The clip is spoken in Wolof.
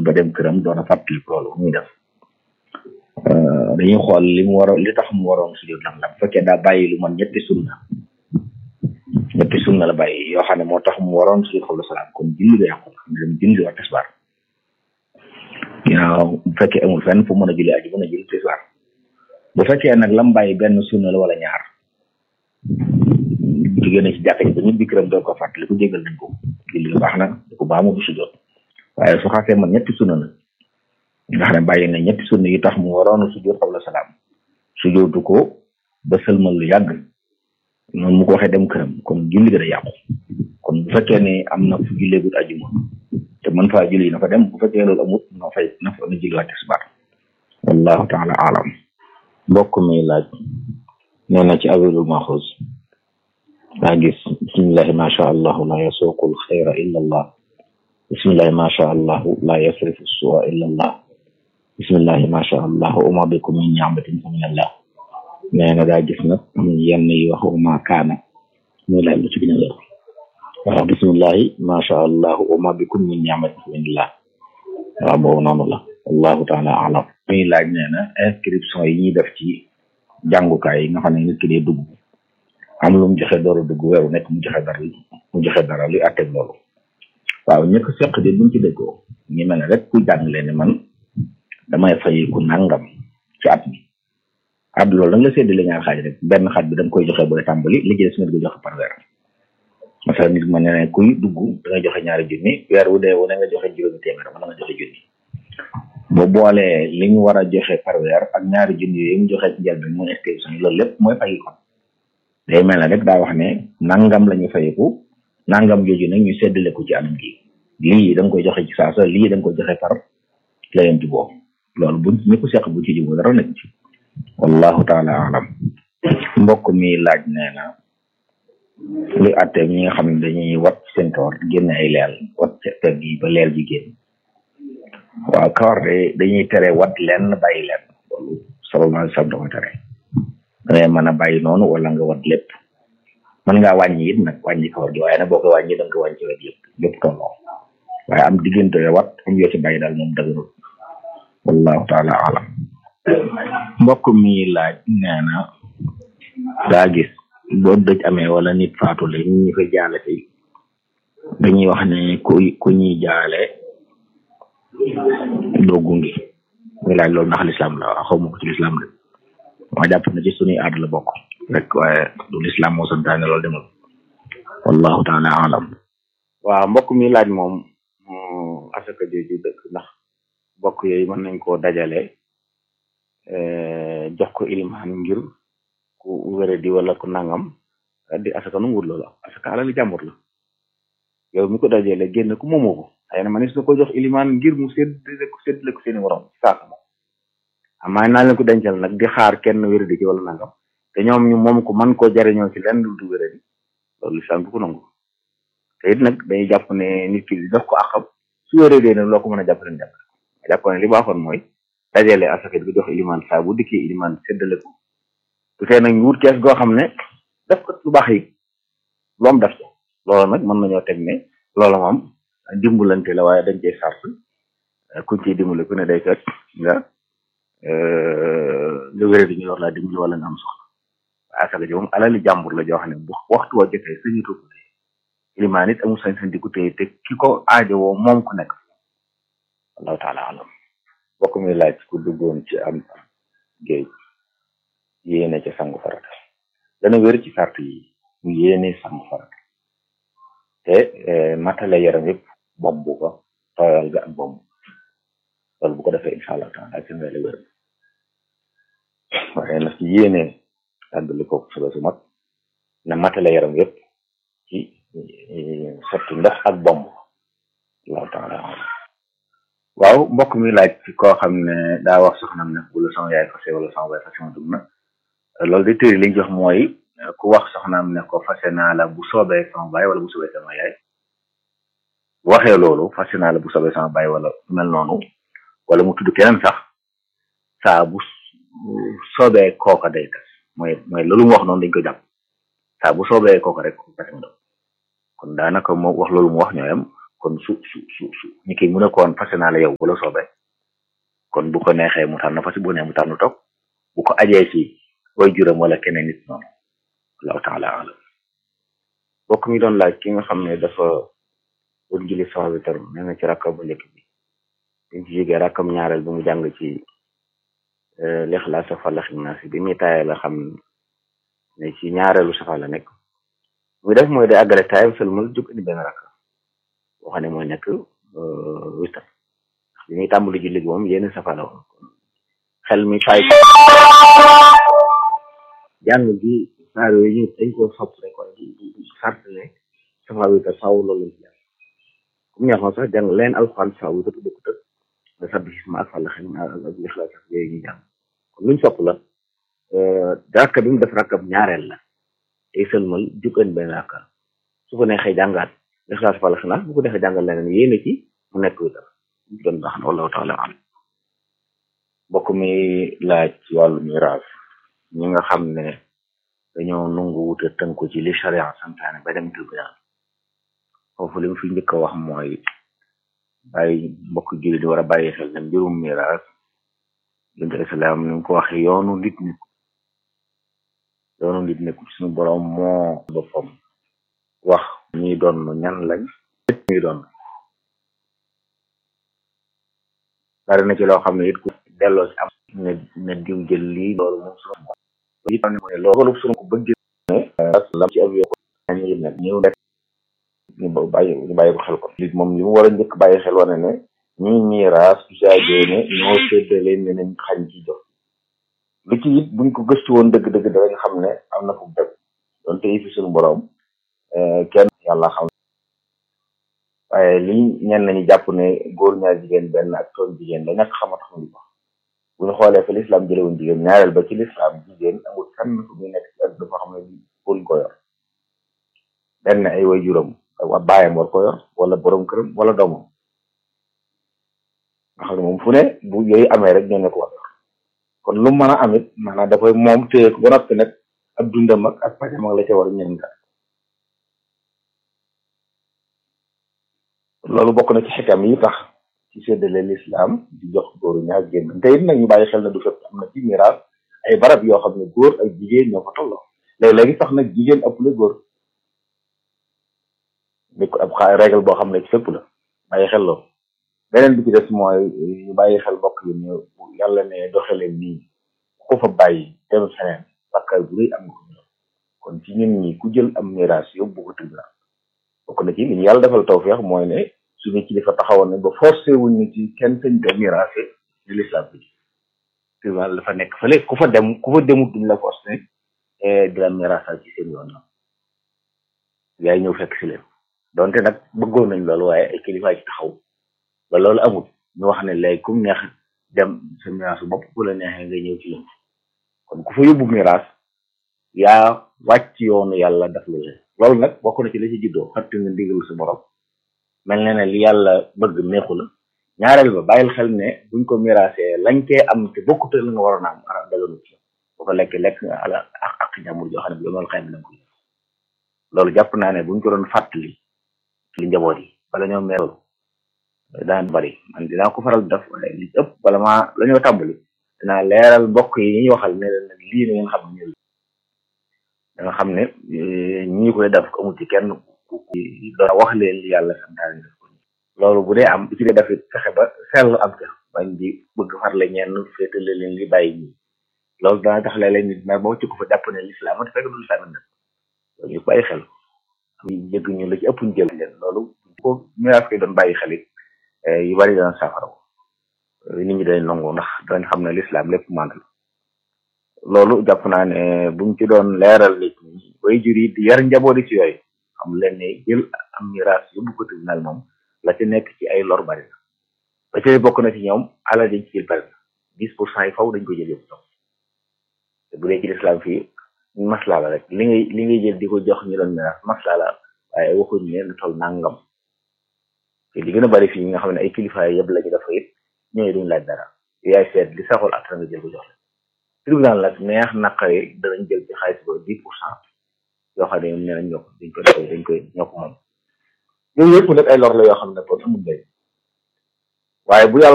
ba dem këram doon a fàttali loolu muy def dañuy xool li mu waroon li tax mu waroon sujjóot lan la bu fekkee daa bàyyi lu man ñetti sunna ñetti sunna la bàyyi yoo xam ne moo tax mu waroon sujjóot xawla salaam kon julli ga yàqu na dem julli wa tisbaar ginnaaw bu fekkee amul fenn fu mën a julli aju mën a julli tisbaar bu fekkee nag lam bàyyi benn sunna la wala ñaar jigéen na ci jàkka ji ba ñibbi këram doo ko fàttali ku jégal nañ ko julli ga baax na di ko baamu du sujjóot waaye su xasee man ñetti sunna nag nga xam ne bàyyi na ñetti sunna yi tax mu waroon sujjóot xawla salaam sujjóotu ko ba sëlmal lu yàgg noonu mu ko waxee dem këram kon julli ga da yàqu kon bu fekkee ne am na fu julleegut ajuma te mën faa julli na fa dem bu fekkee loolu amut na fay na fa na julli waat tisbaar wallahu taala alam mbokk mi laaj nee na ci awilul maxuus daa gis bismillahi ma sha allahu la yasuqul xayra illa allah bismillahi ma sha allahu la yasrifu suwa illa allah bismillahi ma sha allahu uma bikum min ni'matin fa min allah nee na daa gis nag yenn yi wax ma kaana muy laaj lu ci gën a leer waaw bismillahi ma sha allahu uma bikum min ni'matin fa min allah waaw boobu noonu la wallahu taala alam muy laaj nee na inscription yi ñuy def ci jàngukaay yi nga xam ne nit ki dee dugg am lu mu joxe door a dugg weeru nekk mu joxe dara mu joxe dara luy atteg loolu waaw ñëkk seq de buñ ci déggoo ngi mel ne rek ku jàng leen ne man damay fay ku nangam ci at mi at loolu da nga la séddale ñaar xaaj rek benn xaaj bi da nga koy joxe booy tàmbali li ci des nga di ko joxe par weer masala nit ma ne ne kuy dugg da nga joxe ñaari junni weer wu dee wu ne nga joxe juróomi téeméer mën nga joxe junni boo boolee li ñu war a joxe par weer ak ñaari junni yooyu mu joxe ci njëlbeen mooy inscription yi loolu lépp mooy fay kon day mel ne rek daa wax ne nangam la ñu fayiku nangam jooju nag ñu séddale ko ci anam gi lii da nga koy joxe ci saasa lii da nga koy joxe par la yem juboo loolu buñ ñi ko seq bu ci juboo dara nekk ci wallahu taala alam mbokk mi laaj nee na luy atte ñi nga xam ne dañuy wat seen kawar génne ay leel wat ca pegg yi ba leel ji génn waaw kawar de dañuy tere wat lenn bàyyi leen loolu sallallahu alayhi wasallam da koy tere da ngay mën a bàyyi noonu wala nga wat lépp mën ngaa wàññi it nag wàññi kawar gi waaye nag boo ko wàññi da nga ko wàññi ci wet lépp lépp tolloo waaye am diggante wat am yoo ci bàyyi daal moom dëgërul wallahu taala alam mbokk mi laaj nee na daa gis boo dëj amee wala nit faatu la ñu ñu koy jaale fi dañuy wax ne ku ku ñuy jaale doo gungi muy laaj loolu ndax lislaam la waaw xaw ma ko ci lislaam de ma jàpp na ci suñuy aada la bokk rek waaye du lislaam moo santaane loolu demal wallahu taala alam waaw mbokk mi laaj moom asaka jooju dëkk ndax bokk yooyu mën nañ koo dajale jox ko ilimaan ngir ku wére di wala ku nangam di asaka nu wut loolu asaka alali jàmbur la yow mi ko dajale génn ku moomoo ko xëy na manis na ko jox ilimaan ngir mu séddale ko séddale ko seeni morom ci saaka moom amaa naa leen ko dencal nag di xaar kenn wére di ci wala nangam te ñoom ñu moom ko man koo jariñoo ci lenn du wére di loolu lislaam du ko nangu te it nag dañuy jàpp ne nit ki di jox ko àqam su wéree dee nag loo ko mën a jàpp leen jàpp jàpp ne li baaxoon mooy dajale asaka bi jox ilimaan saa bu dikkee ilimaan séddale ko su tee nag ñu wut kees goo xam ne def ko lu baax yi loom def ko loolu nag mën nañoo teg ne loolu moom dimbalante la waaye dañ cee sart kuñ ciy dimbale ku ne day fekk nga nga wéré di ñu war laa dimbali wala nga am soxla waaye asaka ji moom alali jàmbur la joo xam ne bu waxtu wa jotee sañu ko téye ilimaan it amul sañ-sañ di ko téye te ki ko aajowoo moom ku nekk wallahu taala alam bokk mi laaj ku duggoon ci am géej yéene ca sangu farata dana wér ci sart yi mu yéene sangu farata te matale yaram yëpp bomb ko tooyal ga ak bomb loolu bu ko defee incha allah taala ci ngay la wér waaye nag ci yéene àddali ko solo su mag na matale yaram yëpp ci sotti ndox ak bomb allahu taala waaw mbokk mi laaj ci koo xam ne daa wax soxnam ne bu la sama yaay fase wala sama baay fase ma dugg na loolu de tëri liñ jox mooy ku wax soxnaam ne ko fase naa la bu soobee sama baay wala bu soobee sama yaay bu waxee loolu fase naa la bu soobee sama baay wala mel noonu wala mu tudd keneen sax saa bu soobee kooka day tas mooy mooy loolu mu wax noonu dañ ko jàpp saa bu soobee kooka rek fase ma dugg kon daanaka moo wax loolu mu wax ñooyam kon su su su su ñi ki mu ne koon fase naa la yow bu la soobee kon bu ko neexee mu tànn fase bu ne mu tànn toog bu ko ajee ci way juram wala keneen nit noonu allahu taala alam bokk mi doon laaj ki nga xam ne dafa doon julli safa bi tar nee na ci rakka bu njëkk bi biñ ci jógee rakkam ñaareel bi mu jàng ci lixlaas safa la xinaas bi muy taaye la xam ne ci ñaareelu safa la nekk muy def mooy day àggale taayam sëlmal jóg indi benn rakka boo xam ne mooy nekk witar ndax bi muy tàmbali julli gi moom yenn safa la woon xel mi fay jàng gi saar yooyu ñu dañ koo sopp rek waaye du sart ne safa witar faaw loolu lañ ci jàng comme neexoon sax jàng leen alxuraan safa witar du ko tëg nga sabbi xisma ak fàlla xel ak lixlaas ak yooyu ñu jàng kon luñ sopp la rakka bi mu def rakkab ñaareel la tey sëlmal jukkan benn rakka su ko neexee jàngaat lixlaas fàlla xinaas bu ko neexee jàngal leneen yéene ci mu nekk witar doon baax na wallahu taala alam mbokk mi laaj ci wàllu miraas ñi nga xam ne dañoo nungu wuta tënku ci li charia santaane ba dem tribunal foofu li mu fi njëkk a wax mooy bàyyi mbokk jullit di war a bàyyi xel ne mbirum miraas yonent bi salaam ni mu ko waxee yoonu nit nekk yoonu nit nekk suñu borom moo boppam wax ñuy doon ñan lañ ñuy doon bari na ci loo xam ne it ku delloo ci am ne ne diw jël lii loolu moom suñu moom it ne mooy loolu suñu ko bëgg ne lam ci avion ñu nag ñëw nekk ñu bàyyi ñu bàyyi ko xel ko lit moom li mu war a njëkk bàyyi xel wane ne ñuy miiraas usagee ne ñoo séddale ne nañ xañ ci jox lu ci it buñ ko gëstu woon dëgg-dëgg danañ xam ne am na fu dëgg donte yi fi suñu borom kenn yàlla xam waaye li ñenn nañu jàpp ne góor ñaar jigéen benn ak toon jigéen la ñàkk xama tax ñu ko bu ñu xoolee fa lislaam jëlewoon jigéen ñaareel ba ci lislaam jigéen amul fenn fu muy nekk ci àdduna foo xam ne góor ko yor benn ay way juróom wa baayam war ko yor wala borom këram wala doomam nga xam ne moom fu ne bu yooyu amee rek ñoo ne ko war yor kon lu mën a amit maanaam dafay moom téye ko ba noppi nag ab dundam ak ak pajam ak la ca war a ñeen nga loolu bokk na ci xikam yi tax ci séddale lislaam di jox góoru ñaar génn te it nag ñu bàyyi xel na du fépp am na ci miraas ay barab yoo xam ne góor ak jigéen ñoo ko tolloo léeg-léegi sax nag jigéen ëpp la góor ni ko ab xaa règle boo xam ne ci fépp la bàyyi xel loolu beneen bi ci des mooy ñu bàyyi xel mbokk yi ne yàlla ne doxaleen nii ku fa bàyyi dem feneen bàkkaar bu rëy am nga ko kon ci ñun ñi ku jël am miraas yóbbu ko tribunal bokk na ci li ñu yàlla defal tawfeex mooy ne suñu kilifa taxawoon ne ba forcé wuñ ñu ci kenn sañ ko miraase ni l'islam bi tribunal dafa nekk fële ku fa dem ku fa demut duñ la forcé di la miraasal ci seen yoon yaay ñëw fekk si leen donte nag bëggoon nañ loolu waaye ay kilifa ci taxaw ba loolu amul ñu wax ne léegi kum neex dem sa miraasu bopp bu la neexee nga ñëw ci leen kon ku fa yóbbu miraas yaa wàcc yoonu yàlla daf lu leen loolu nag bokk na ci la ci juddoo xatti nga ndigal sa borom mel na ne li yàlla bëgg neexu la ñaareel ba bàyyil xel ne buñ ko miraasee lañ cee am te bokkute la nga waroon a am ara daganu ci boo ko lekk lekk nga ala ak ak jàmbur joo xam ne bi loolu xëy na ko loolu jàpp naa ne buñ ko doon fàttali li njaboot yi bala ñoo meeru daan bari man dinaa ko faral def waaye li ëpp bala maa la ñoo tàmbali dinaa leeral mbokk yi ñuy waxal ne leen nag lii na ngeen xam ne da nga xam ne ñi koy def ko amul ci kenn ku doon wax leen li yàlla santaane def ko loolu bu dee am bu ci dee def fexe ba seetlu am ca bañ di bëgg farle ñenn féetale leen li bàyyi ñi loolu dana tax léeg-léeg nit mer ba wacc ko fa jàpp ne lislaam te fekk du lislaam def loolu ñu bàyyi xel jëgg ñu la ci ëpp ñu jël leen loolu ko miraas koy doon bàyyi xel it yu bari dana safara nit ñi dañ nangu ndax dañ xam ne lislaam lépp mànd la loolu jàpp naa ne buñ ci doon leeral nit ñi way jur yi di yar njabooti ci yooyu xam leen ne jël am miraas yóbbu ko tribunal moom la ci nekk ci ay lor bari na ba ci bokk na ci ñoom alal dañ ci jël bari na dix pour cent yi faw dañ ko jël yóbbu ñoom te bu dee ci lislaam fii maslaa la rek li ngay li ngay jël di ko jox ñu doon miraas maslaa la waaye waxuñ ne lu toll nangam te li gën a bari fii nga xam ne ay kilifaay yëpp la ñu dafa it ñooy duñ laaj dara yaay seet li saxul ak nga jël ko jox la tribunal nag neex naqari danañ jël ci xaalis ba dix pour cent yoo xam ne ñoom nee nañ ñoo ko dañ ko def dañ koy ñoo ko moom yooyu yëpp nag ay lor la yoo xam ne kon amul lay waaye bu yàlla